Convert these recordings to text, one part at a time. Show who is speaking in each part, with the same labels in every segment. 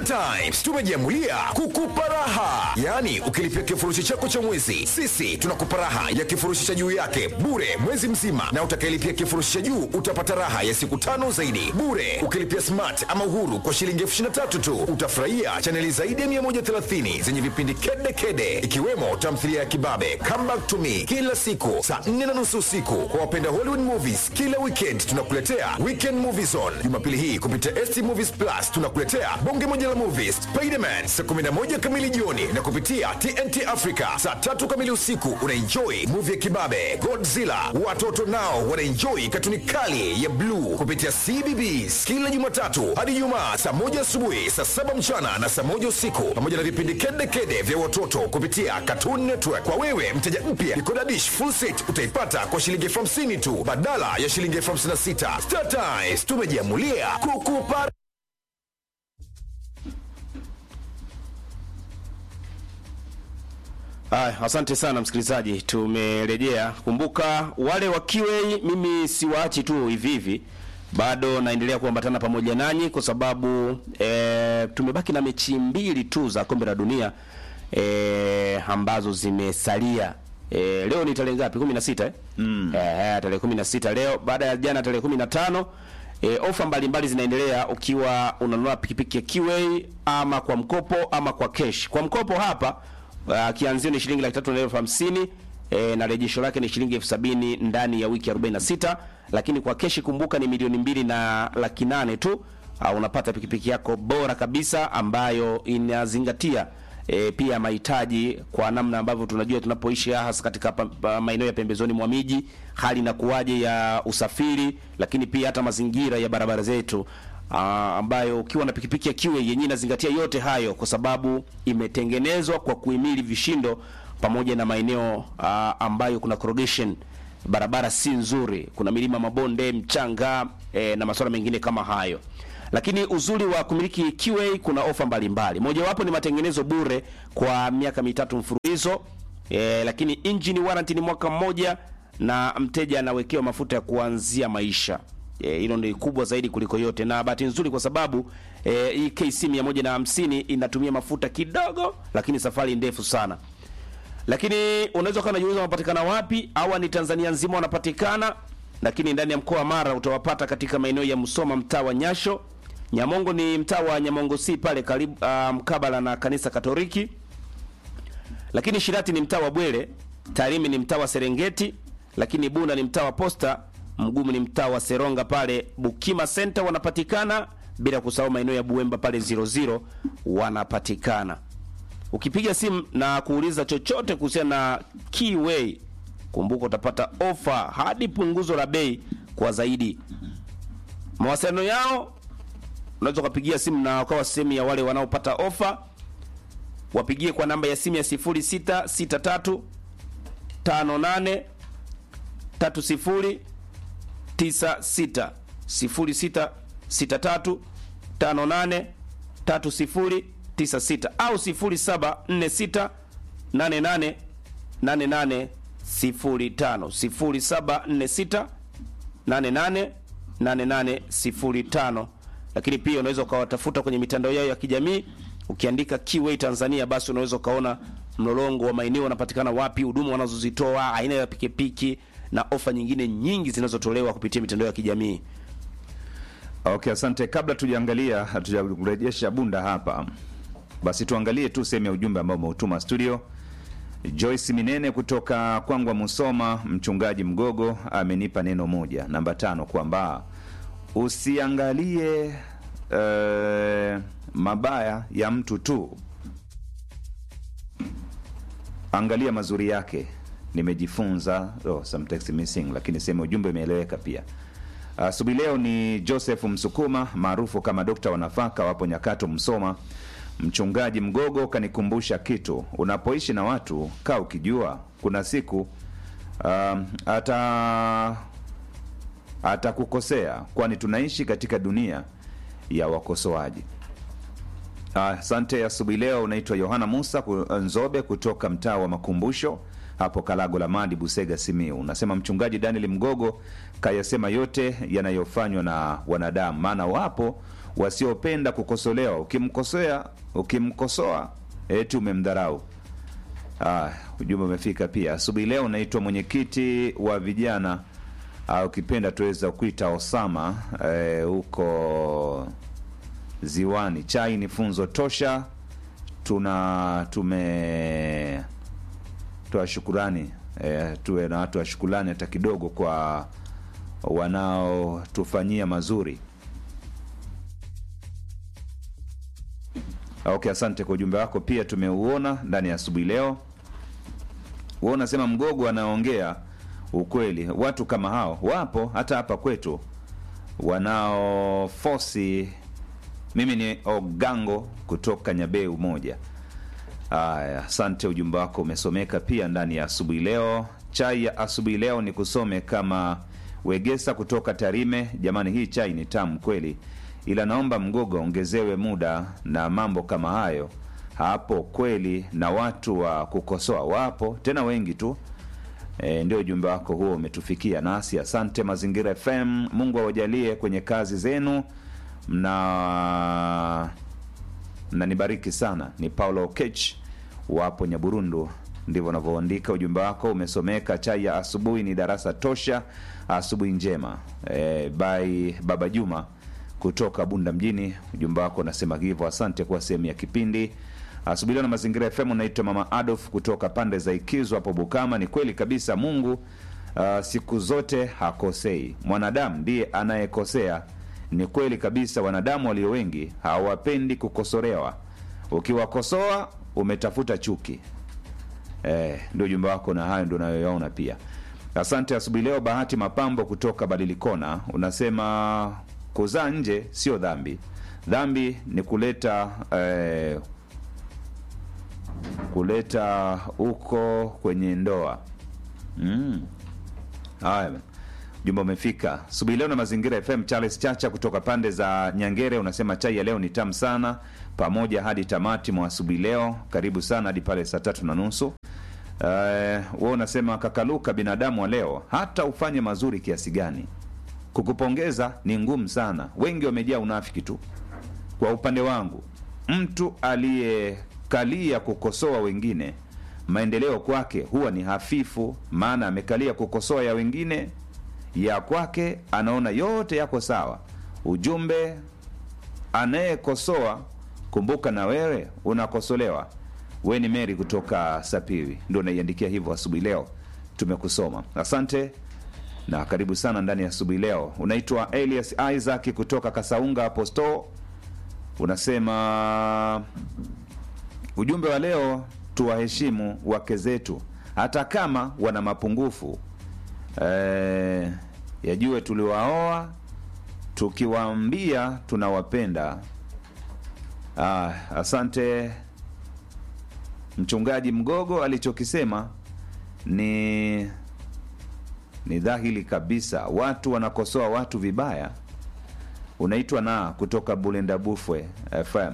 Speaker 1: Times tumejiamulia kukupa raha, yaani ukilipia kifurushi chako cha mwezi, sisi tunakupa raha ya kifurushi cha juu yake bure mwezi mzima, na utakayelipia kifurushi cha juu utapata raha ya siku tano zaidi bure. Ukilipia smart ama uhuru kwa shilingi elfu ishirini na tatu tu utafurahia chaneli zaidi ya 130 zenye vipindi kede kede, ikiwemo tamthilia ya Kibabe, Come Back to Me kila siku saa 4 na nusu usiku. Kwa wapenda Hollywood movies, kila weekend tunakuletea Weekend Movie Zone. Jumapili hii kupitia ST Movies Plus tunakuletea bonge moja la movies Spiderman saa 11 kamili jioni, na kupitia TNT Africa saa tatu kamili usiku unaenjoy movie ya Kibabe, Godzilla. Watoto nao wanaenjoy katuni kali ya Blue kupitia CBBS kila Jumatatu hadi Ijumaa saa moja asubuhi, saa saba mchana na saa moja usiku, pamoja na vipindi kede kede vya watoto kupitia Cartoon Network. Kwa wewe mteja mpya, Decoder Dish full set utaipata kwa shilingi elfu hamsini tu badala ya shilingi elfu hamsini na sita. Star Times tumejiamulia kukupa
Speaker 2: Aya, asante sana msikilizaji, tumerejea. Kumbuka wale wa QA, mimi siwaachi tu hivi hivi, bado naendelea kuambatana pamoja nanyi kwa sababu e, tumebaki na mechi mbili tu za kombe la dunia e, ambazo zimesalia. E, leo ni tarehe ngapi? 16 eh? Mm. Eh, tarehe 16 leo baada ya jana tarehe 15. E, ofa mbalimbali zinaendelea ukiwa unanunua pikipiki ya QA ama kwa mkopo ama kwa cash. Kwa mkopo hapa Uh, kianzio ni shilingi laki tatu na elfu hamsini e, na rejesho lake ni shilingi elfu sabini ndani ya wiki 46, lakini kwa keshi kumbuka ni milioni mbili na laki nane tu. Uh, unapata pikipiki yako bora kabisa ambayo inazingatia e, pia mahitaji kwa namna ambavyo tunajua tunapoishi hasa katika pa- pa- maeneo ya pembezoni mwa miji, hali na kuwaje ya usafiri, lakini pia hata mazingira ya barabara zetu uh, ambayo ukiwa na pikipiki ya QA yenyewe inazingatia yote hayo, kwa sababu imetengenezwa kwa kuhimili vishindo pamoja na maeneo uh, ambayo kuna corrugation, barabara si nzuri, kuna milima, mabonde, mchanga eh, na masuala mengine kama hayo. Lakini uzuri wa kumiliki QA kuna ofa mbalimbali, mojawapo ni matengenezo bure kwa miaka mitatu mfululizo eh, lakini engine warranty ni mwaka mmoja na mteja anawekewa mafuta ya kuanzia maisha Eh, hilo ndio kubwa zaidi kuliko yote, na bahati nzuri kwa sababu eh, hii KC 150 inatumia mafuta kidogo, lakini safari ndefu sana. Lakini unaweza ukawa unajiuliza wanapatikana wapi? Hawa ni Tanzania nzima wanapatikana, lakini ndani ya mkoa wa Mara utawapata katika maeneo ya Musoma, mtaa wa Nyasho. Nyamongo ni mtaa wa Nyamongo si pale karibu uh, mkabala na kanisa Katoliki. Lakini Shirati ni mtaa wa Bwele, Tarimi ni mtaa wa Serengeti, lakini Bunda ni mtaa wa Posta, Mgumu ni mtaa wa Seronga pale Bukima Center wanapatikana, bila kusahau maeneo ya Buemba pale 00 wanapatikana. Ukipiga simu na kuuliza chochote kuhusiana na Keyway, kumbuka utapata ofa hadi punguzo la bei kwa zaidi. Mawasiliano yao unaweza ukapigia simu na wakawa sehemu ya wale wanaopata ofa. Wapigie kwa namba ya simu ya 0663 58 30 96 0663 58 30 96 au 0746 88 88 05 0746 88 88 05. Lakini pia unaweza ukawatafuta kwenye mitandao yao ya kijamii ukiandika Keyway Tanzania, basi unaweza ukaona mlolongo wa maeneo wanapatikana wapi, huduma wanazozitoa, aina ya pikipiki na ofa nyingine nyingi zinazotolewa kupitia mitandao ya kijamii.
Speaker 3: Okay, asante. Kabla tujaangalia hatujarejesha bunda hapa, basi tuangalie tu sehemu ya ujumbe ambao umeutuma studio. Joyce Minene kutoka Kwangwa Musoma, mchungaji Mgogo amenipa neno moja, namba tano, kwamba usiangalie eh, mabaya ya mtu tu, angalia mazuri yake. Nimejifunza oh, some text missing, lakini sehemu ya ujumbe imeeleweka pia. Asubuhi leo ni Joseph Msukuma maarufu kama Dokta wa Nafaka, wapo Nyakato, Msoma. Mchungaji Mgogo kanikumbusha kitu, unapoishi na watu kaa ukijua kuna siku um, ata atakukosea, kwani tunaishi katika dunia ya wakosoaji. Asante. Asubuhi leo unaitwa Yohana Musa ku- Nzobe kutoka mtaa wa Makumbusho hapo Kalago la Madi, Busega, Simiu. Unasema mchungaji Daniel Mgogo kayasema yote yanayofanywa na wanadamu, maana wapo wasiopenda kukosolewa. Ukimkosea, ukimkosoa eti umemdharau. Ah, ujumbe umefika pia asubuhi leo. Naitwa mwenyekiti wa vijana au ukipenda tuweza kuita Osama eh, huko Ziwani. Chai ni funzo tosha, tuna tume toa shukurani eh, tuwe na watu wa shukurani hata kidogo kwa wanaotufanyia mazuri. Okay, asante kwa ujumbe wako pia tumeuona ndani ya asubuhi leo. Wewe unasema Mgogo anaongea ukweli. Watu kama hao wapo hata hapa kwetu wanaofosi. Mimi ni Ogango kutoka Nyabeu moja. Aya, asante, ujumbe wako umesomeka pia ndani ya asubuhi leo. Chai ya asubuhi leo ni kusome kama Wegesa kutoka Tarime. Jamani, hii chai ni tamu kweli, ila naomba Mgogo ongezewe muda na mambo kama hayo hapo kweli, na watu wa kukosoa wapo tena wengi tu. E, ndio ujumbe wako huo umetufikia nasi. Asante Mazingira FM, Mungu awajalie kwenye kazi zenu, mna mnanibariki sana. Ni Paulo Okech wapo Nyaburundu, ndivyo wanavyoandika. Ujumbe wako umesomeka. Chai ya asubuhi ni darasa tosha. Asubuhi njema e, by Baba Juma kutoka Bunda mjini. Ujumbe wako unasema hivyo. Asante kwa sehemu ya kipindi asubuhi leo na Mazingira FM. Unaitwa Mama Adolf kutoka pande za Ikizo hapo Bukama. Ni kweli kabisa, Mungu uh, siku zote hakosei, mwanadamu ndiye anayekosea. Ni kweli kabisa, wanadamu walio wengi hawapendi kukosolewa. Ukiwakosoa umetafuta chuki. Eh, ndio ujumbe wako, na hayo ndio unayoyaona pia. Asante asubuhi leo. Bahati Mapambo kutoka Badilikona unasema kuzaa nje sio dhambi, dhambi ni kuleta eh, kuleta huko kwenye ndoa. Mm. Haya, jumba umefika asubuhi leo na Mazingira FM. Charles Chacha kutoka pande za Nyangere unasema chai ya leo ni tamu sana, pamoja hadi tamati mwa asubuhi leo. Karibu sana hadi pale saa tatu na nusu. Uh, wewe unasema kakaluka, binadamu wa leo hata ufanye mazuri kiasi gani, kukupongeza ni ngumu sana. Wengi wamejaa unafiki tu. Kwa upande wangu, mtu aliyekalia kukosoa wengine, maendeleo kwake huwa ni hafifu, maana amekalia kukosoa ya wengine, ya kwake anaona yote yako sawa. Ujumbe, anayekosoa kumbuka na wewe unakosolewa. We ni Meri kutoka Sapiri, ndio naiandikia hivyo asubuhi leo. Tumekusoma, asante na karibu sana ndani ya asubuhi leo. Unaitwa Elias Isaac kutoka Kasaunga Aposto, unasema ujumbe wa leo, tuwaheshimu wake zetu hata kama wana mapungufu e, yajue tuliwaoa tukiwaambia tunawapenda. Ah, asante mchungaji Mgogo, alichokisema ni ni dhahiri kabisa, watu wanakosoa watu vibaya. Unaitwa na kutoka Bulenda Bufwe FM.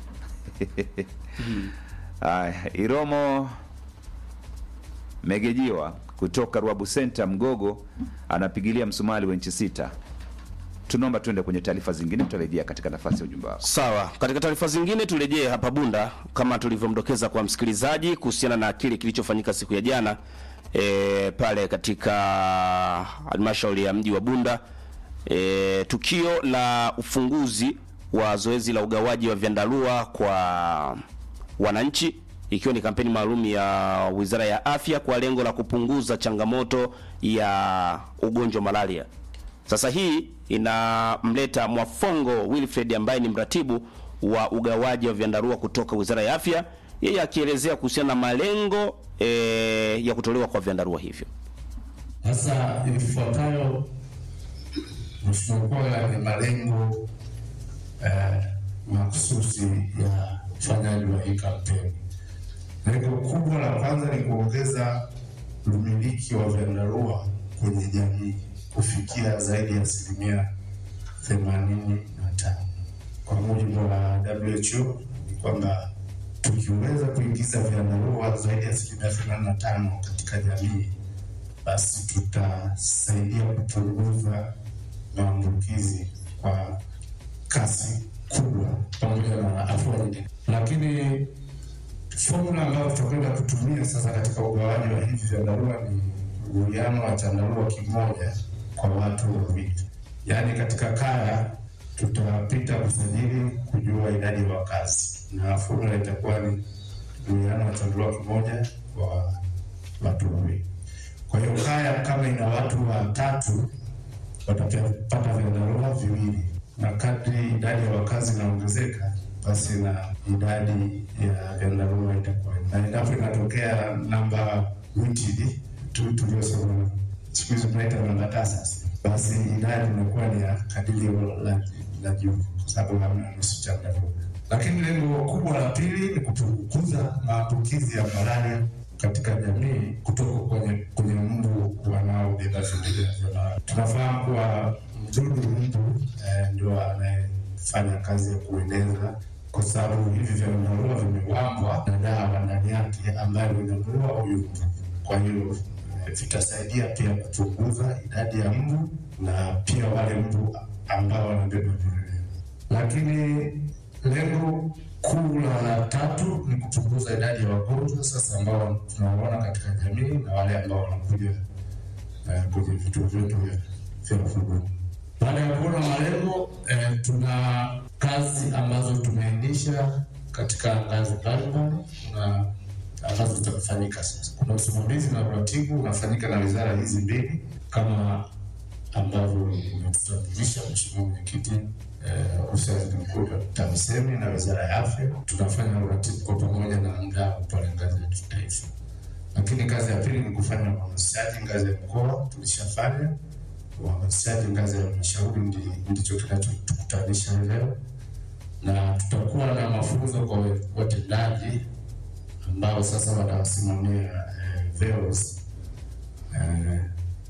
Speaker 3: Aya, Iromo Megejiwa kutoka Ruabu Center Mgogo anapigilia msumali wa nchi sita. Tunaomba tuende kwenye taarifa zingine, tutarejea katika nafasi ya ujumbe wako.
Speaker 2: Sawa, katika taarifa zingine turejee hapa Bunda kama tulivyomdokeza kwa msikilizaji kuhusiana na kile kilichofanyika siku ya jana e, pale katika halmashauri ya mji wa Bunda e, tukio la ufunguzi wa zoezi la ugawaji wa vyandarua kwa wananchi ikiwa ni kampeni maalum ya Wizara ya Afya kwa lengo la kupunguza changamoto ya ugonjwa malaria. Sasa hii inamleta Mwafongo Wilfred ambaye ni mratibu wa ugawaji wa vyandarua kutoka Wizara ya Afya, yeye akielezea kuhusiana na malengo e, ya kutolewa kwa vyandarua hivyo.
Speaker 4: Sasa ifuatayo mheshimiwa, ni malengo eh, mahususi ya ufanyaji wa hii kampeni. Lengo kubwa la kwanza ni kuongeza umiliki wa vyandarua kwenye jamii kufikia zaidi ya asilimia themanini na tano. Kwa mujibu wa WHO ni kwamba tukiweza kuingiza vyandarua zaidi ya asilimia themanini na tano katika jamii, basi tutasaidia kupunguza maambukizi kwa kasi kubwa pamoja na afua nyingine, lakini fomula ambayo tutakwenda kutumia sasa katika ugawaji wa hivi vyandarua ni uwiano wa chandarua kimoja kwa watu wawili, yaani katika kaya tutapita kusajili kujua idadi ya wakazi na fomula itakuwa ni uwiano wa chandarua kimoja kwa watu wawili. Kwa hiyo kaya kama ina watu watatu watapata vyandarua viwili, na kadri idadi ya wakazi inaongezeka, basi na idadi ya vyandarua itakuwa, na endapo inatokea namba witidi tu tuliosema siku hizi tunaita namba tasa, basi idadi inakuwa ni ya kadirio la, la juu, kwa sababu hamna nusu chandarua. Lakini lengo kubwa la pili ni kupunguza maambukizi ya malaria katika jamii kutoka kwenye kwenye mbu wanaobeba vimelea vya malaria. Tunafahamu kuwa mdudu mbu eh, ndio anayefanya kazi ya kueneza, kwa sababu hivi vyandarua vimewambwa na dawa ndani yake ambayo inamuua huyu mbu. Kwa hiyo eh, vitasaidia pia kupunguza idadi ya mbu na pia wale mbu ambao wanabeba vimelea, lakini lengo kuu la tatu ni kupunguza idadi ya wagonjwa sasa ambao tunawaona katika jamii na wale ambao wanakuja eh, kwenye vituo vyetu vya vya huduma. Baada ya kuona malengo eh, tuna kazi ambazo tumeainisha katika ngazi mbalimbali na ambazo zitafanyika sasa. Kuna usimamizi na uratibu unafanyika na wizara hizi mbili kama ambavyo umetutambulisha Mheshimiwa Mwenyekiti, ofisi ya waziri mkuu TAMISEMI na wizara ya afya. Tunafanya uratibu kwa pamoja na mdau pale ngazi ya kitaifa, lakini kazi ya pili ni kufanya uhamasishaji ngazi ya mkoa. Tulishafanya uhamasishaji ngazi ya halmashauri, ndicho kinachotukutanisha leo, na tutakuwa na mafunzo kwa watendaji ambao sasa watawasimamia eh, VEOs eh,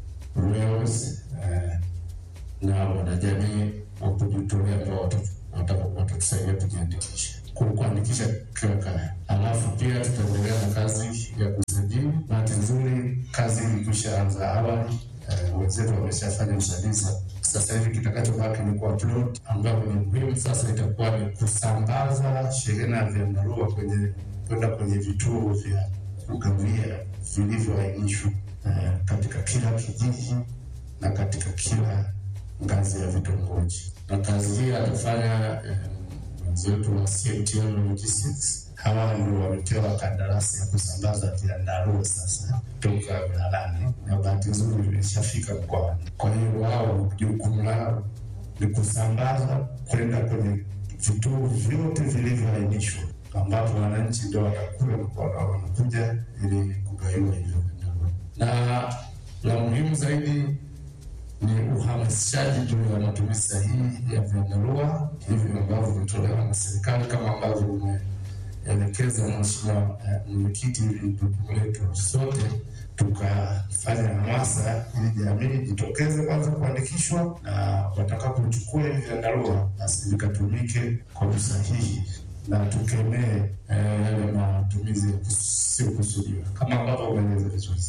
Speaker 4: REOs eh, na wanajamii wa kujitolea ambao watatusaidia kujiandikisha kuandikisha kila kaya. Alafu pia tutaendelea na kazi ya kusajili. Bahati nzuri kazi ilikwisha anza awali, eh, wenzetu wameshafanya usajili. Sasa hivi kitakachobaki ni kuupload, ambapo ni muhimu sasa itakuwa ni kusambaza shehena ya vyandarua kwenye kwenda kwenye vituo vya kugawia vilivyoainishwa eh, katika kila kijiji na katika kila ngazi ya vitongoji, na kazi hii atafanya wenzetu wa CMTL Logistics. Hawa ndio wamepewa kandarasi ya kusambaza vyandarua sasa toka wilayani, na bahati nzuri vimeshafika mkoani. Kwa hiyo wao jukumu lao ni kusambaza kwenda kwenye vituo vyote vilivyoainishwa, ambapo wananchi ndio watakuwa wanakuja ili kugawiwa hivyo vyandarua, na la muhimu zaidi ni uhamasishaji juu ya matumizi sahihi ya vyandarua hivi ambavyo vimetolewa na serikali kama ambavyo umeelekeza Mheshimiwa Mwenyekiti. Ili jukumu letu sote tukafanya hamasa ili jamii jitokeze kwanza kuandikishwa, na watakapochukua hivi vyandarua basi vikatumike kwa usahihi na tukemee yale matumizi yasiyokusudiwa kama ambavyo umeeleza vizuri.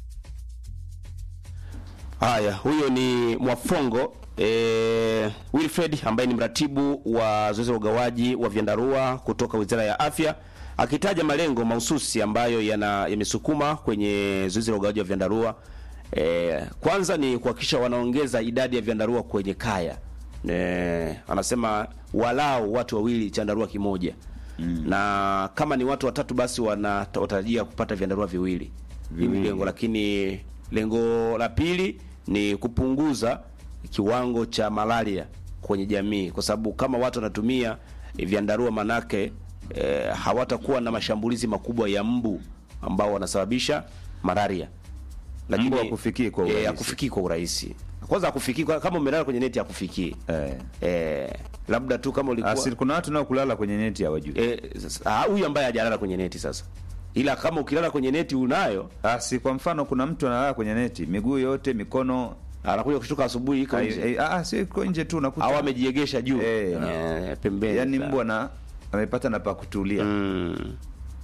Speaker 2: Haya, huyo ni Mwafongo e, Wilfred ambaye ni mratibu wa zoezi la ugawaji wa vyandarua kutoka Wizara ya Afya akitaja malengo mahususi ambayo yana yamesukuma kwenye zoezi la ugawaji wa vyandarua. E, kwanza ni kuhakikisha wanaongeza idadi ya vyandarua kwenye kaya. E, anasema walau watu wawili chandarua kimoja. Mm. Na kama ni watu watatu basi wanatarajia kupata vyandarua viwili. Hili lengo, lakini lengo la pili ni kupunguza kiwango cha malaria kwenye jamii, kwa sababu kama watu wanatumia vyandarua manake e, hawatakuwa na mashambulizi makubwa ya mbu ambao wanasababisha malaria.
Speaker 3: Mbu hakufikii kwa urahisi.
Speaker 2: E, hakufikii kwa urahisi. Kwanza hakufikii kama umelala kwenye neti hakufikii.
Speaker 3: Eh.
Speaker 2: E, labda tu kama ulikuwa
Speaker 3: Asili kuna watu nao kulala kwenye neti hawajui.
Speaker 2: eh, sasa, ah, huyu ambaye hajalala kwenye neti sasa, ila kama ukilala kwenye neti unayo
Speaker 3: Asi kwa mfano kuna mtu analala kwenye neti, miguu yote, mikono
Speaker 2: anakuja kushtuka asubuhi iko
Speaker 3: ai-
Speaker 2: nje
Speaker 3: ai- ah, si iko nje tu unakuta.
Speaker 2: au amejiegesha juu
Speaker 3: Eh,
Speaker 2: eh, pembeni
Speaker 3: Yaani
Speaker 2: Sa-
Speaker 3: mbu ana amepata na pa kutulia.
Speaker 2: Mm.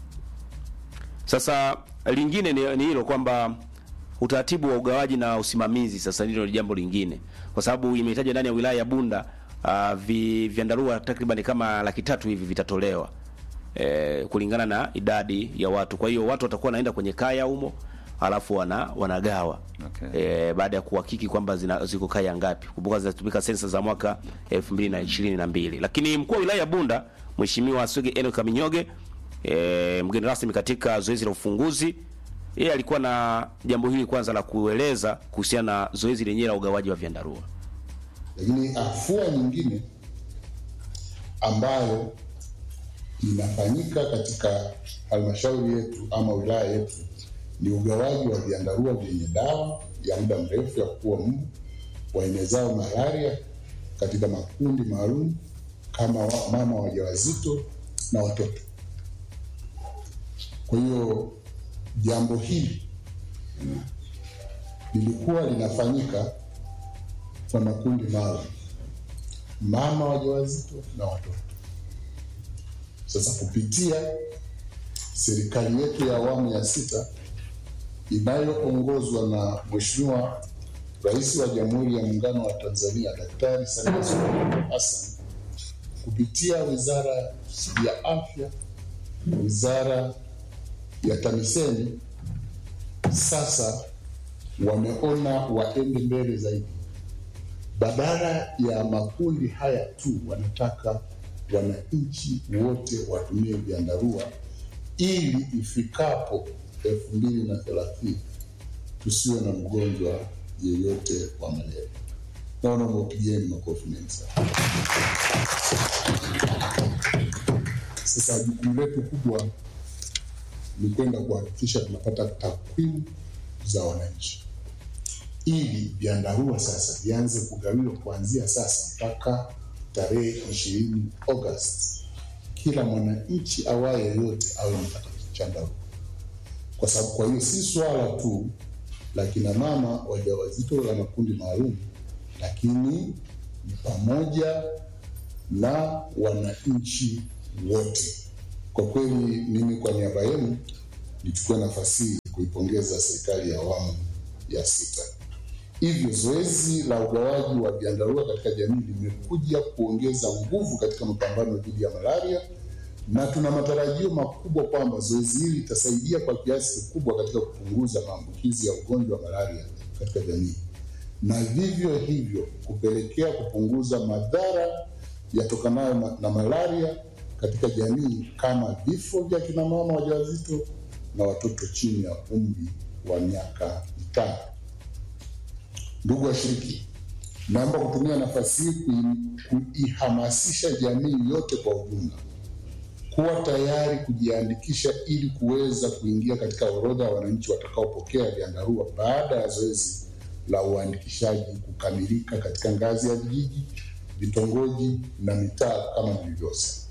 Speaker 2: Sasa lingine ni ni hilo kwamba utaratibu wa ugawaji na usimamizi sasa hilo ni jambo lingine, kwa sababu imetajwa ndani ya wilaya ya Bunda uh, vi, vyandarua takriban kama laki tatu hivi vitatolewa e, kulingana na idadi ya watu. Kwa hiyo watu watakuwa wanaenda kwenye kaya humo alafu wana wanagawa
Speaker 3: Okay.
Speaker 2: e, baada ya kuhakiki kwamba zina- ziko kaya ngapi. Kumbuka zinatumika sensa za mwaka 2022. Lakini mkuu wa wilaya ya Bunda Mheshimiwa Swege Enoch Kaminyoge e, mgeni rasmi katika zoezi la ufunguzi yeye alikuwa na jambo hili kwanza la kueleza kuhusiana na zoezi lenyewe la ugawaji wa vyandarua.
Speaker 5: Lakini afua nyingine ambayo inafanyika katika halmashauri yetu ama wilaya yetu ni ugawaji wa vyandarua vyenye dawa ya muda mrefu ya kuua mbu waenezao malaria katika makundi maalum kama wa- mama wajawazito na watoto. Kwa hiyo jambo hili lilikuwa linafanyika kwa makundi maalum, mama wajawazito na watoto. Sasa kupitia serikali yetu ya awamu ya sita inayoongozwa na Mheshimiwa Rais wa Jamhuri ya Muungano wa Tanzania Daktari Samia Suluhu Hassan kupitia Wizara ya Afya, Wizara ya TAMISEMI sasa wameona waende mbele zaidi badala ya makundi haya tu, wanataka wananchi wote watumie vyandarua ili ifikapo elfu mbili na thelathini tusiwe na mgonjwa yeyote wa malaria. Naona mwapigieni makofi mengi sana. Sasa jukumu letu kubwa ni kwenda kuhakikisha tunapata takwimu za wananchi ili vyandarua sasa vianze kugawiwa kuanzia sasa mpaka tarehe ishirini Agosti, kila mwananchi awaye yoyote awe amepata chandarua, kwa sababu kwa hiyo si swala tu la kina mama wajawazito la makundi maalum, lakini ni pamoja na wananchi wote. Kwa kweli, mimi kwa niaba yenu nichukue nafasi hii kuipongeza serikali ya awamu ya sita. Hivyo zoezi la ugawaji wa vyandarua katika jamii limekuja kuongeza nguvu katika mapambano dhidi ya malaria, na tuna matarajio makubwa kwamba zoezi hili litasaidia kwa kiasi kikubwa katika kupunguza maambukizi ya ugonjwa wa malaria katika jamii, na vivyo hivyo kupelekea kupunguza madhara yatokanayo na, na malaria katika jamii kama vifo vya kina mama wajawazito na watoto chini ya umri wa miaka mitano. Ndugu washiriki, naomba kutumia nafasi hii kui- kuihamasisha jamii yote kwa ujumla kuwa tayari kujiandikisha ili kuweza kuingia katika orodha ya wananchi watakaopokea vyandarua baada ya zoezi la uandikishaji kukamilika katika ngazi ya vijiji, vitongoji na mitaa kama nilivyosema.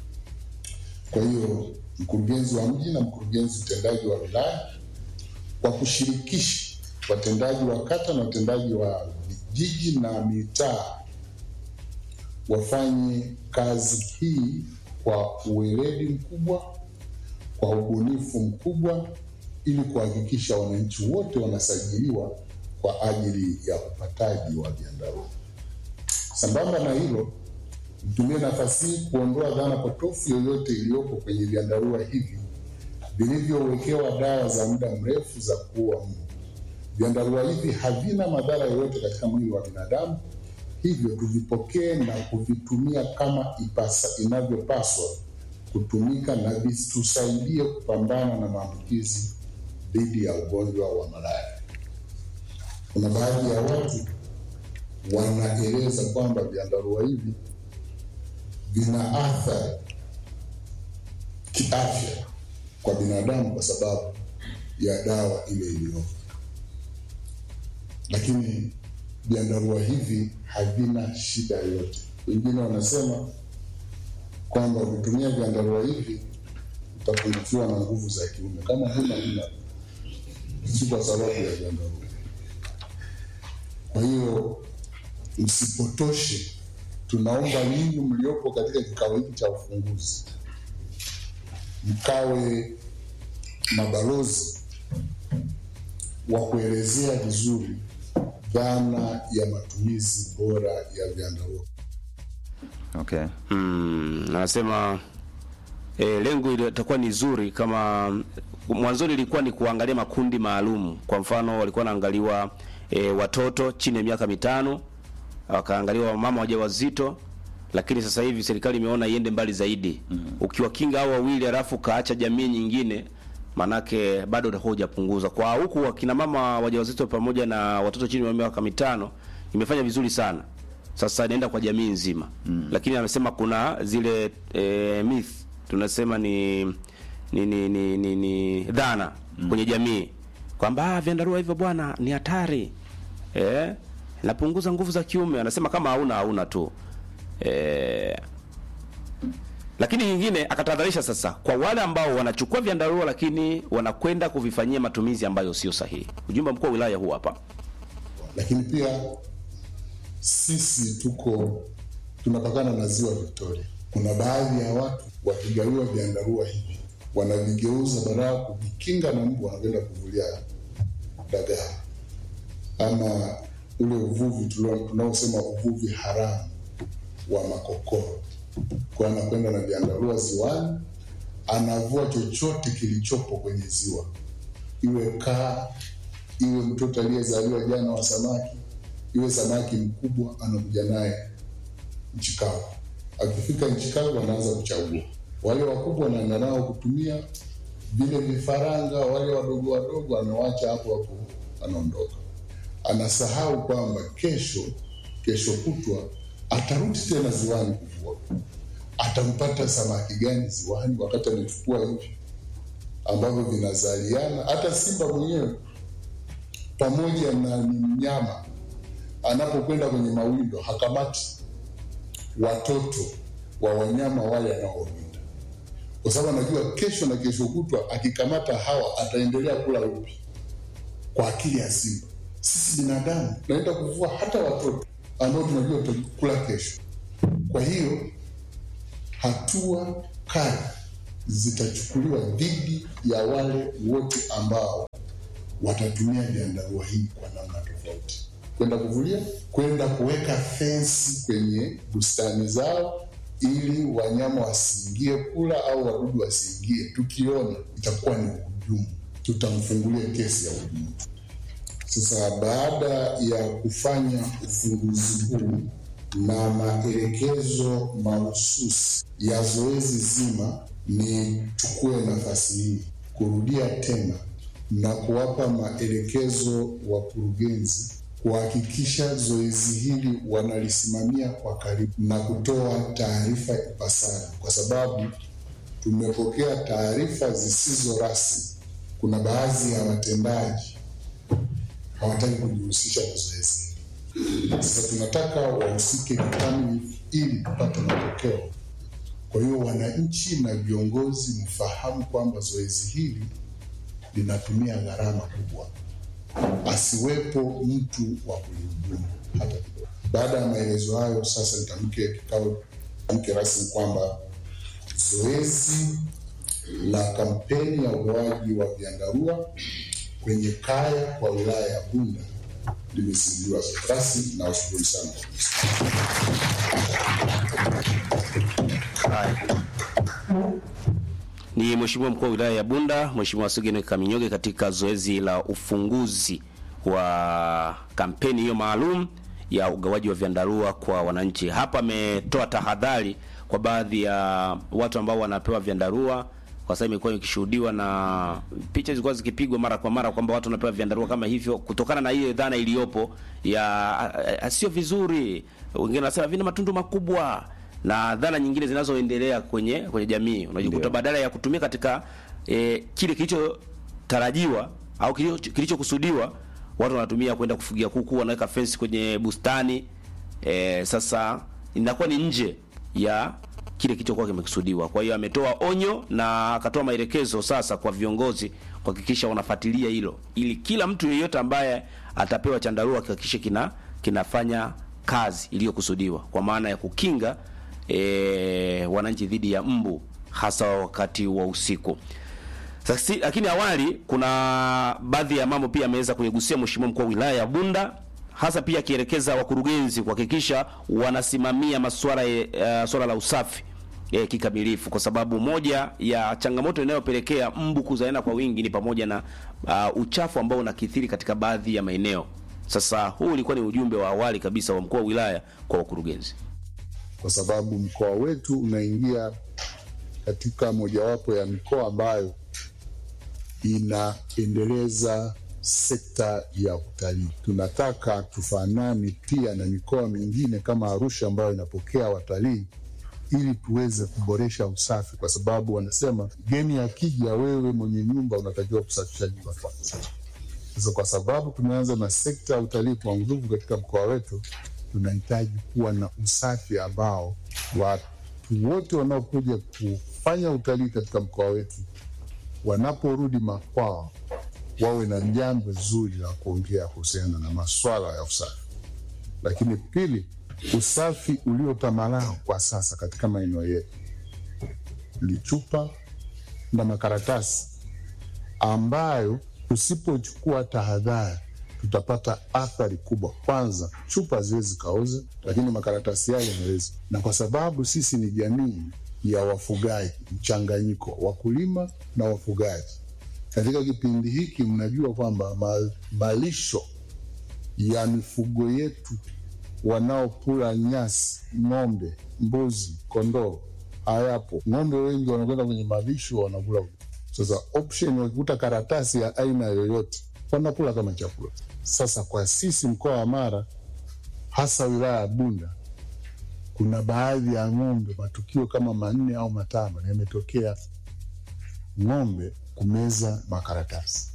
Speaker 5: Kwa hiyo mkurugenzi wa mji na mkurugenzi mtendaji wa wilaya kwa kushirikisha watendaji wa kata na watendaji wa vijiji na mitaa wafanye kazi hii kwa uweledi mkubwa, kwa ubunifu mkubwa, ili kuhakikisha wananchi wote wanasajiliwa kwa ajili ya upataji wa vyandarua. Sambamba na hilo, nitumie nafasi hii kuondoa dhana potofu yoyote iliyopo kwenye vyandarua hivi vilivyowekewa dawa za muda mrefu za kuua mbu. Vyandarua hivi havina madhara yoyote katika mwili wa binadamu, hivyo tuvipokee na kuvitumia kama ipasa, inavyopaswa kutumika na vitusaidie kupambana na maambukizi dhidi ya ugonjwa wa malaria. Kuna baadhi ya watu wanaeleza kwamba vyandarua hivi vina athari kiafya kwa binadamu kwa sababu ya dawa ile iliyopo, lakini vyandarua hivi havina shida yoyote. Wengine wanasema kwamba ukitumia vyandarua hivi utapungukiwa na nguvu za kiume. Kama huna huna, si kwa sababu ya vyandarua. Kwa hiyo msipotoshe, tunaomba ninyi mliopo katika kikao hiki cha ufunguzi mkawe mabalozi wa kuelezea vizuri dhana ya matumizi bora ya vyandarua.
Speaker 3: Okay.
Speaker 2: Mm, anasema e, lengo litakuwa ni zuri kama mwanzoni ilikuwa ni kuangalia makundi maalum. Kwa mfano walikuwa wanaangaliwa e, watoto chini ya miaka mitano, wakaangaliwa wamama wajawazito, lakini sasa hivi serikali imeona iende mbali zaidi. Mm. Ukiwakinga hao wawili alafu kaacha jamii nyingine manake bado utakuwa hujapunguza. Kwa huku wakina mama wajawazito pamoja na watoto chini ya miaka mitano imefanya vizuri sana. Sasa inaenda kwa jamii nzima. Mm. Lakini amesema kuna zile e, myth tunasema ni ni ni, ni, ni, ni dhana mm. kwenye jamii kwamba ah, vyandarua hivyo bwana ni hatari. Eh? Napunguza nguvu za kiume. Anasema kama hauna hauna tu. Eh, lakini nyingine akatahadharisha sasa kwa wale ambao wanachukua vyandarua lakini wanakwenda kuvifanyia matumizi ambayo sio sahihi. Ujumbe mkuu wa wilaya huu hapa.
Speaker 5: lakini pia sisi tuko tunapakana na ziwa Victoria. Kuna baadhi ya watu wakigawiwa vyandarua hivi wanavigeuza badala ya kuvikinga na mbu, wanakwenda kuvulia dagaa ama ule uvuvi tulio- tunaosema uvuvi haramu wa makokoro. Kwa hiyo anakwenda na vyandarua ziwani, anavua chochote kilichopo kwenye ziwa, iwe kaa, iwe mtoto aliyezaliwa jana wa samaki, iwe samaki mkubwa, anakuja naye nchi kavu. Akifika nchi kavu, anaanza kuchagua wale wakubwa, anaenda nao kutumia vile vifaranga, wale wadogo wadogo anawacha hapo hapo, anaondoka. Anasahau kwamba kesho, kesho kutwa atarudi tena ziwani kuvua. Atampata samaki gani ziwani wakati amechukua hivi ambavyo vinazaliana? Hata simba mwenyewe pamoja na ni mnyama anapokwenda kwenye mawindo hakamati watoto wa wanyama wale anaowinda, kwa sababu anajua kesho na kesho kutwa akikamata hawa ataendelea kula upi. Kwa akili ya simba, sisi binadamu tunaenda kuvua hata watoto ambao tunajua tutakula kesho. Kwa hiyo hatua kali zitachukuliwa dhidi ya wale wote ambao watatumia vyandarua hii kwa namna tofauti, kwenda kuvulia, kwenda kuweka fensi kwenye bustani zao ili wanyama wasiingie kula au wadudu wasiingie. Tukiona itakuwa ni uhujumu, tutamfungulia kesi ya uhujumu. Sasa baada ya kufanya ufunguzi huu na maelekezo mahususi ya zoezi zima, nichukue nafasi hii kurudia tena na kuwapa maelekezo wakurugenzi kuhakikisha zoezi hili wanalisimamia kwa karibu na kutoa taarifa ipasavyo, kwa sababu tumepokea taarifa zisizo rasmi. Kuna baadhi ya watendaji hawataki kujihusisha na zoezi hili. Sasa tunataka wahusike kikamilifu ili tupate matokeo. Kwa hiyo wananchi na viongozi mfahamu kwamba zoezi hili linatumia gharama kubwa, asiwepo mtu wa kulihudumu hata kidogo. Baada ya maelezo hayo, sasa nitamke kikao tamke rasmi kwamba zoezi la kampeni ya ugawaji wa vyandarua kwenye kaya kwa wilaya ya Bunda limezinduliwa rasmi na washukuru sana.
Speaker 2: Ni Mheshimiwa mkuu wa wilaya ya Bunda, Mheshimiwa Sugene Kaminyoge katika zoezi la ufunguzi wa kampeni hiyo maalum ya ugawaji wa vyandarua kwa wananchi. Hapa ametoa tahadhari kwa baadhi ya watu ambao wanapewa vyandarua kwa sababu imekuwa ikishuhudiwa na picha zilikuwa zikipigwa mara kwa mara kwamba watu wanapewa vyandarua kama hivyo, kutokana na ile dhana iliyopo ya sio vizuri. Wengine wanasema vina matundu makubwa na dhana nyingine zinazoendelea kwenye kwenye jamii. Unajikuta
Speaker 3: Ndio.
Speaker 2: badala ya kutumia katika e, kile kilichotarajiwa au kilicho- kilichokusudiwa, watu wanatumia kwenda kufugia kuku, wanaweka fence kwenye bustani e, sasa inakuwa ni nje ya kile kilichokuwa kimekusudiwa. Kwa hiyo ametoa onyo na akatoa maelekezo sasa kwa viongozi kuhakikisha wanafuatilia hilo, ili kila mtu yeyote ambaye atapewa chandarua kihakikishe kina kinafanya kazi iliyokusudiwa kwa maana ya kukinga e, wananchi dhidi ya mbu hasa wakati wa usiku. Sasa, lakini awali kuna baadhi ya mambo pia ameweza kuyagusia Mheshimiwa mkuu wa wilaya ya Bunda hasa pia akielekeza wakurugenzi kuhakikisha wanasimamia masuala uh, swala la usafi eh, kikamilifu, kwa sababu moja ya changamoto inayopelekea mbu kuzaana kwa wingi ni pamoja na uh, uchafu ambao unakithiri katika baadhi ya maeneo. Sasa huu ulikuwa ni ujumbe wa awali kabisa wa mkuu wa wilaya kwa wakurugenzi.
Speaker 5: kwa sababu mkoa wetu unaingia katika mojawapo ya mikoa ambayo inaendeleza sekta ya utalii. Tunataka tufanane pia na mikoa mingine kama Arusha ambayo inapokea watalii ili tuweze kuboresha usafi, kwa sababu wanasema mgeni akija, wewe mwenye nyumba unatakiwa kusafisha nyumba kwanza. Sasa kwa sababu tumeanza na sekta ya utalii kwa nguvu katika mkoa wetu, tunahitaji kuwa na usafi ambao watu wote wanaokuja kufanya utalii katika mkoa wetu wanaporudi makwao wawe na jambo zuri la kuongea kuhusiana na maswala ya usafi. Lakini pili, usafi uliotamalao kwa sasa katika maeneo yetu ni chupa na makaratasi ambayo tusipochukua tahadhari tutapata athari kubwa. Kwanza, chupa haziwezi kaoza, lakini makaratasi yale yanaweza, na kwa sababu sisi ni jamii ya wafugaji mchanganyiko, wakulima na wafugaji. Katika kipindi hiki, mnajua kwamba ma- malisho ya mifugo yetu wanaokula nyasi, ng'ombe, mbuzi, kondoo hayapo. Ng'ombe wengi wanakwenda kwenye malisho wanakula. Sasa option, wakikuta karatasi ya aina yoyote wanakula kama chakula. Sasa kwa sisi mkoa wa Mara, hasa wilaya ya Bunda, kuna baadhi ya ng'ombe, matukio kama manne au matano yametokea, ng'ombe kumeza makaratasi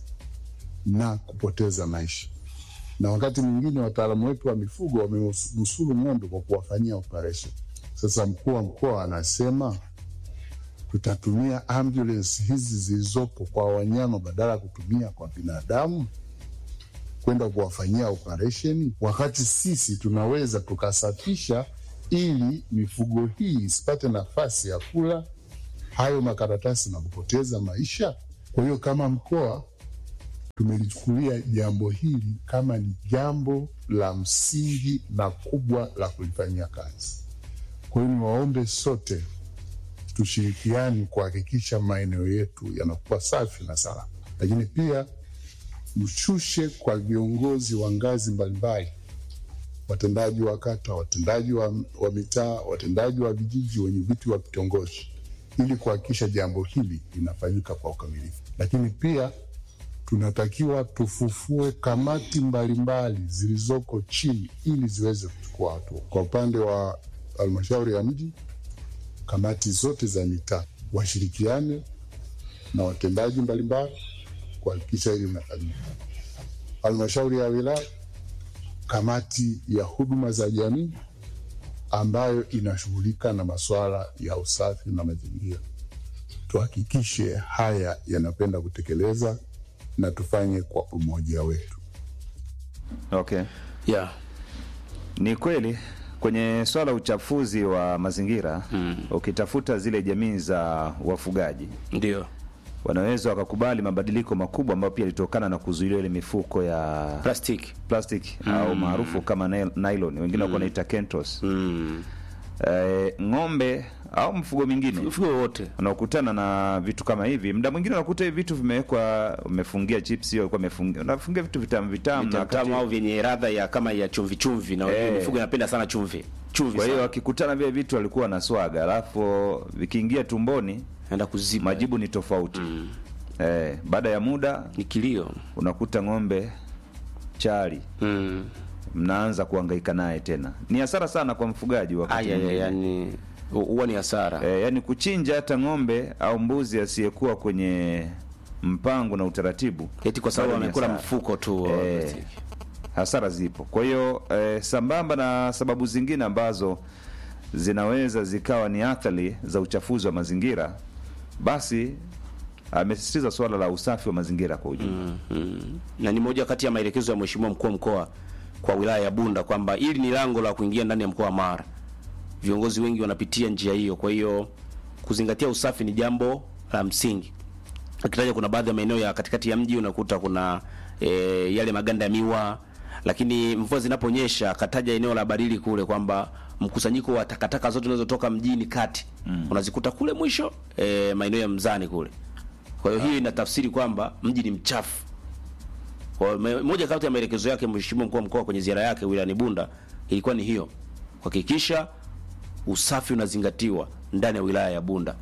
Speaker 5: na kupoteza maisha na wakati mwingine wataalamu wetu wa mifugo wamenusuru ng'ombe kwa kuwafanyia operation. Sasa mkuu wa mkoa anasema tutatumia ambulance hizi zilizopo kwa wanyama badala ya kutumia kwa binadamu kwenda kuwafanyia operation, wakati sisi tunaweza tukasafisha ili mifugo hii isipate nafasi ya kula hayo makaratasi na kupoteza maisha. Kwa hiyo kama mkoa tumelichukulia jambo hili kama ni jambo la msingi na kubwa la kulifanyia kazi. Kwa hiyo niwaombe sote tushirikiani kuhakikisha maeneo yetu yanakuwa safi na salama, lakini pia mshushe kwa viongozi wa ngazi mbalimbali, watendaji wa kata, watendaji wa, wa mitaa, watendaji wa vijiji, wenye viti wa vitongoji, ili kuhakikisha jambo hili linafanyika kwa ukamilifu, lakini pia tunatakiwa tufufue kamati mbalimbali zilizoko chini ili ziweze kuchukua hatua. Kwa upande wa halmashauri ya mji, kamati zote za mitaa washirikiane na watendaji mbalimbali kuhakikisha hili linafanyika. Halmashauri ya wilaya, kamati ya huduma za jamii ambayo inashughulika na masuala ya usafi na mazingira, tuhakikishe haya yanapenda kutekeleza na tufanye kwa umoja wetu.
Speaker 3: Okay.
Speaker 2: Yeah.
Speaker 3: Ni kweli kwenye swala la uchafuzi wa mazingira ukitafuta zile jamii za wafugaji
Speaker 2: Ndio.
Speaker 3: wanaweza wakakubali mabadiliko makubwa ambayo pia yalitokana na kuzuiliwa ile mifuko ya
Speaker 2: Plastiki.
Speaker 3: plastic au maarufu kama nil- nylon, wengine wako wanaita kentos.
Speaker 2: Mm.
Speaker 3: Eh, ng'ombe au mfugo mingine
Speaker 2: Mfugo wote.
Speaker 3: unaokutana na vitu kama hivi, muda mwingine unakuta hivi vitu vimewekwa, umefungia chips hiyo, alikuwa amefungia, unafungia vitu vitamu vitamu, na wakati-
Speaker 2: Vitamu au vyenye ladha ya kama ya chumvi chumvi na
Speaker 3: Eh.
Speaker 2: mifugo inapenda sana chumvi. Chumvi.
Speaker 3: kwa hiyo
Speaker 2: sana.
Speaker 3: wakikutana vile vitu walikuwa na swaga, alafu vikiingia tumboni
Speaker 2: naenda kuziba.
Speaker 3: majibu ni tofauti. Eh, baada ya muda
Speaker 2: ni kilio.
Speaker 3: unakuta ng'ombe chali
Speaker 2: Mm.
Speaker 3: mnaanza kuhangaika naye tena. Ni hasara sana kwa mfugaji wakati
Speaker 2: Aya,
Speaker 3: mwingine.
Speaker 2: yani huwa ni hasara.
Speaker 3: Eh, yani kuchinja hata ng'ombe au mbuzi asiyekuwa kwenye mpango na utaratibu,
Speaker 2: Eti kwa sababu
Speaker 3: bado ni
Speaker 2: amekula
Speaker 3: hasara.
Speaker 2: mfuko tu wa
Speaker 3: Eh,
Speaker 2: plastiki.
Speaker 3: hasara zipo. Kwa hiyo eh, sambamba na sababu zingine ambazo zinaweza zikawa ni athari za uchafuzi wa mazingira, basi amesisitiza suala la usafi wa mazingira kwa ujumla.
Speaker 2: Mm. Na ni moja kati ya maelekezo ya Mheshimiwa mkuu wa mkoa kwa wilaya ya Bunda kwamba hili ni lango la kuingia ndani ya mkoa wa Mara. Viongozi wengi wanapitia njia hiyo, kwa hiyo kuzingatia usafi ni jambo la msingi. Akitaja kuna baadhi ya maeneo ya katikati ya mji unakuta kuna e, yale maganda ya miwa lakini mvua zinaponyesha akataja eneo la Barili kule kwamba mkusanyiko wa takataka zote zinazotoka mjini kati mm. unazikuta kule mwisho e, maeneo ya Mzani kule. Kwa hiyo hiyo inatafsiri kwamba mji ni mchafu. Kwa hiyo me- moja kati ya maelekezo yake Mheshimiwa mkuu wa mkoa kwenye ziara yake wilayani Bunda ilikuwa ni hiyo, kuhakikisha usafi unazingatiwa ndani ya wilaya ya Bunda.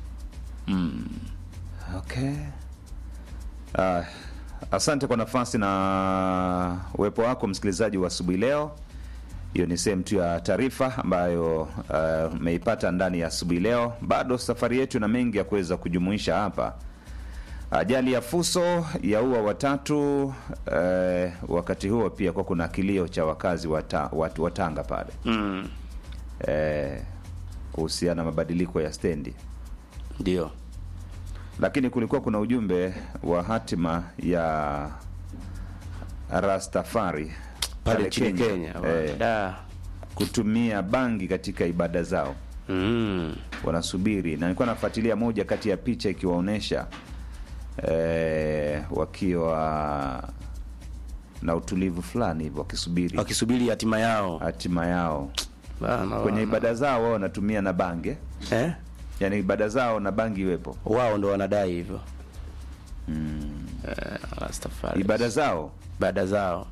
Speaker 3: Okay. Uh, asante kwa nafasi na uwepo wako msikilizaji wa asubuhi leo. Hiyo ni sehemu tu ya taarifa ambayo umeipata ndani ya asubuhi leo. Bado safari yetu na mengi ya kuweza kujumuisha hapa. Ajali ya Fuso yaua watatu. Eh, wakati huo pia kwa kuna kilio cha wakazi wa ta- watu wa Tanga pale
Speaker 2: Mm.
Speaker 3: eh, kuhusiana na mabadiliko ya stendi
Speaker 2: Ndio.
Speaker 3: lakini kulikuwa kuna ujumbe wa hatima ya Rastafari
Speaker 2: Pale nchini Kenya.
Speaker 3: Eh,
Speaker 2: Da.
Speaker 3: kutumia bangi katika ibada zao
Speaker 2: Mm.
Speaker 3: wanasubiri, na nilikuwa nafuatilia moja kati ya picha ikiwaonyesha eh, wakiwa na utulivu fulani hivyo wakisubiri
Speaker 2: Wakisubiri hatima yao.
Speaker 3: hatima yao
Speaker 2: Bana,
Speaker 3: kwenye
Speaker 2: bana.
Speaker 3: ibada zao. Wao wanatumia na bangi,
Speaker 2: eh?
Speaker 3: yani ibada zao na bangi iwepo
Speaker 2: Wao ndo wanadai hivyo. Mm. Eh, Rastafari.
Speaker 3: ibada zao
Speaker 2: ibada zao.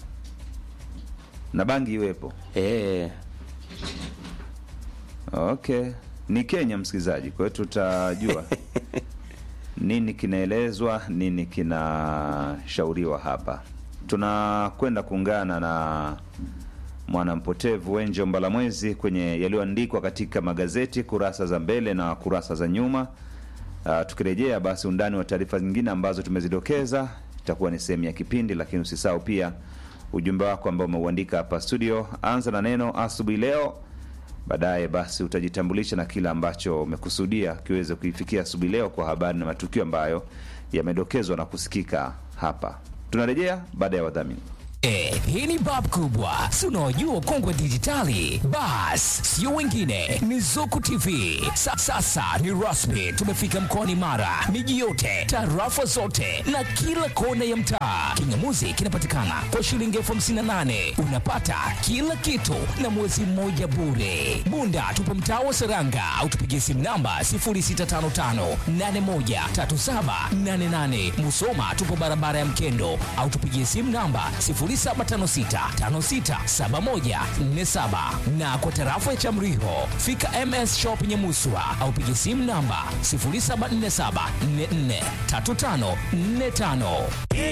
Speaker 3: na bangi iwepo.
Speaker 2: Eh.
Speaker 3: Okay, ni Kenya msikilizaji, kwa hiyo tutajua nini kinaelezwa, nini kinashauriwa hapa. Tunakwenda kuungana na mwanampotevu Wenjo Mbalamwezi kwenye yaliyoandikwa katika magazeti kurasa za mbele na kurasa za nyuma. Uh, tukirejea basi undani wa taarifa zingine ambazo tumezidokeza itakuwa ni sehemu ya kipindi, lakini usisahau pia ujumbe wako ambao umeuandika hapa studio. Anza na neno asubuhi leo baadaye basi utajitambulisha na kile ambacho umekusudia kiweze kuifikia asubuhi leo kwa habari na matukio ambayo yamedokezwa na kusikika hapa. Tunarejea baada ya wadhamini.
Speaker 6: Eh, hii ni bab kubwa si unaojua ukongwe dijitali bas sio wengine ni zuku tv Sa, sasa ni rasmi tumefika mkoani mara miji yote tarafa zote na kila kona ya mtaa kingamuzi kinapatikana kwa shilingi elfu hamsini na nane unapata kila kitu na mwezi mmoja bure bunda tupo mtaa wa seranga au tupigie simu namba 0655813788 musoma tupo barabara ya mkendo au tupigie simu namba 0756567147 na kwa tarafa ya Chamriho fika MS Shop Nyamuswa au piga simu namba 0747443545.